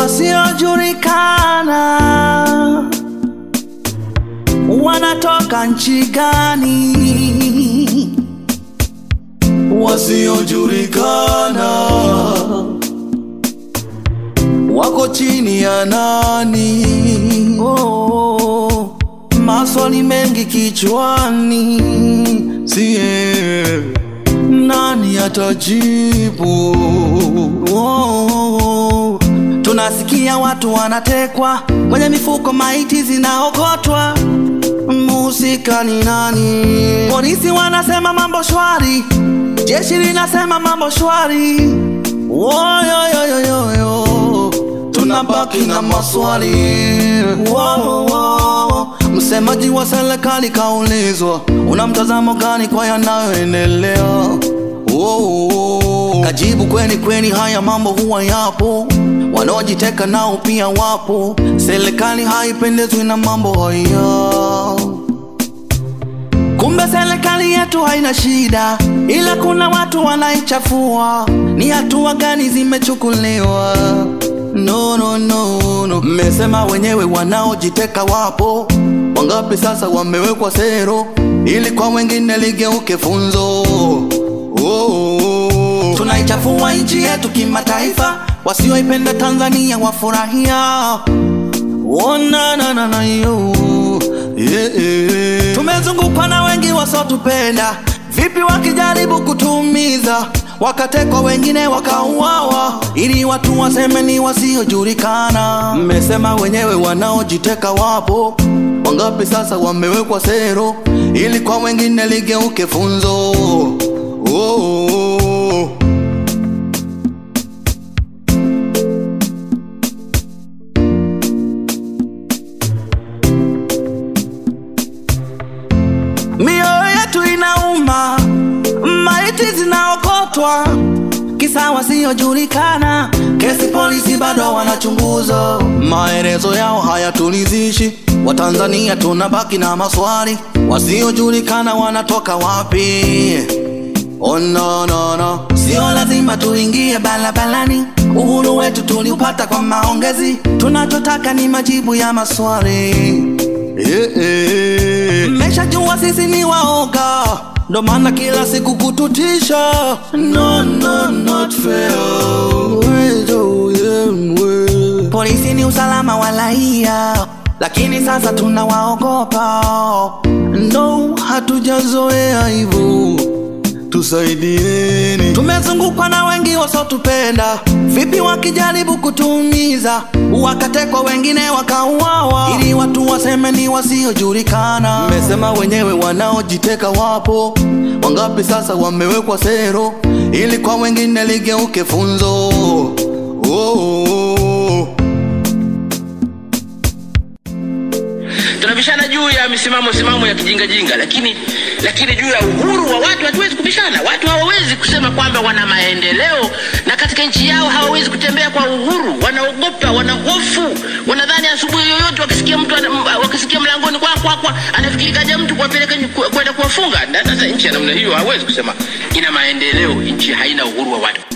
wasiojulikana wanatoka nchi gani? Wasiojulikana wako chini ya nani? Oh, maswali mengi kichwani, sie nani atajibu? Oh, tunasikia watu wanatekwa kwenye mifuko, maiti zinaokotwa. Mhusika ni nani? Polisi wanasema mambo shwari, jeshi linasema mambo shwari. Woyoyoyoyo, tunabaki na maswali. Wo, wo. Msemaji wa serikali kaulizwa, una mtazamo gani kwa yanayoendelea? Wo, wo. Kajibu, kweni kweni, haya mambo huwa yapo, wanaojiteka nao pia wapo. Serikali haipendezwi na mambo haya. Kumbe serikali yetu haina shida, ila kuna watu wanaichafua. Ni hatua gani zimechukuliwa? No, no, no, no. Mmesema wenyewe wanaojiteka wapo wangapi? Sasa wamewekwa sero, ili kwa wengine ligeuke funzo. Oh, oh, oh. Tunaichafua nchi yetu kimataifa, wasioipenda Tanzania wafurahia. Oh, na, na, na, na, yo. Yeah, yeah. Tumezungukwa na wengi wasiotupenda, vipi wakijaribu kutuumiza, wakatekwa wengine wakauawa, ili watu waseme ni wasiojulikana. Mmesema wenyewe wanaojiteka wapo wangapi? Sasa wamewekwa sero, ili kwa wengine ligeuke funzo. Oh, oh, oh. Mioyo yetu inauma, maiti zinaokotwa, kisa wasiojulikana. Kesi polisi bado wanachunguza, maelezo yao hayatulizishi. Watanzania tunabaki na maswali, wasiojulikana wanatoka wapi? Oh, no, no, no. Sio lazima tuingie barabarani, uhuru wetu tuliupata kwa maongezi. Tunachotaka ni majibu ya maswali. Eh, eh. Mmeshajua sisi ni waoga, ndo maana kila siku kututisha. No, no, not fair. Wezo, yeah, we. Polisi ni usalama wa raia, lakini sasa tunawaogopa. No, hatujazoea hivyo tusaidieni. Tumezungukwa na wengi wasiotupenda, vipi wakijaribu kutuumiza, wakatekwa wengine wakauawa, ili watu waseme ni wasiojulikana. Mmesema wenyewe wanaojiteka wapo wangapi? Sasa wamewekwa sero, ili kwa wengine ligeuke funzo. Oh, oh, oh. tunabishana juu ya misimamo simamo ya kijingajinga lakini lakini juu ya uhuru wa watu hatuwezi kubishana watu hawawezi kusema kwamba wana maendeleo na katika nchi yao hawawezi kutembea kwa uhuru wanaogopa wana hofu wanadhani asubuhi yoyote wakisikia mtu ana- m- wakisikia mlangoni kwa kwa kwa anafikiri kaja mtu kuwapeleka nyu- ku- kwenda kuwafunga Na sasa nchi ya namna hiyo hawezi kusema ina maendeleo nchi haina uhuru wa watu